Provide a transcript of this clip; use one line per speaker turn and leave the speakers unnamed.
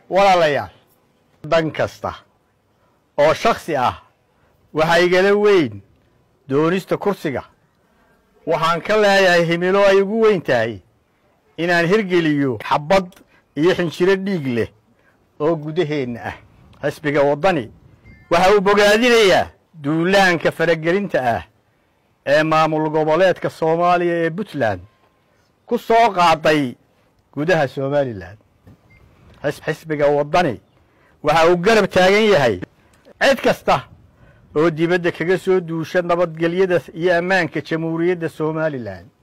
walaalayaal dan kasta oo shaksi ah waxaa igala weyn doonista kursiga waxaan ka leeyahay himilo ay ugu weyn tahay inaan hirgeliyo xabbad iyo xinjiro dhiig leh oo gudaheenna ah xisbiga waddani waxa uu bogaadinayaa duulaanka faragelinta ah ee maamul goboleedka soomaaliya ee puntland ku soo qaaday gudaha somalilan xisbiga waddani waxa uu garab taagan yahay cid kasta oo dibadda kaga soo duusha nabadgelyada iyo ammaanka jamhuuriyadda somalilan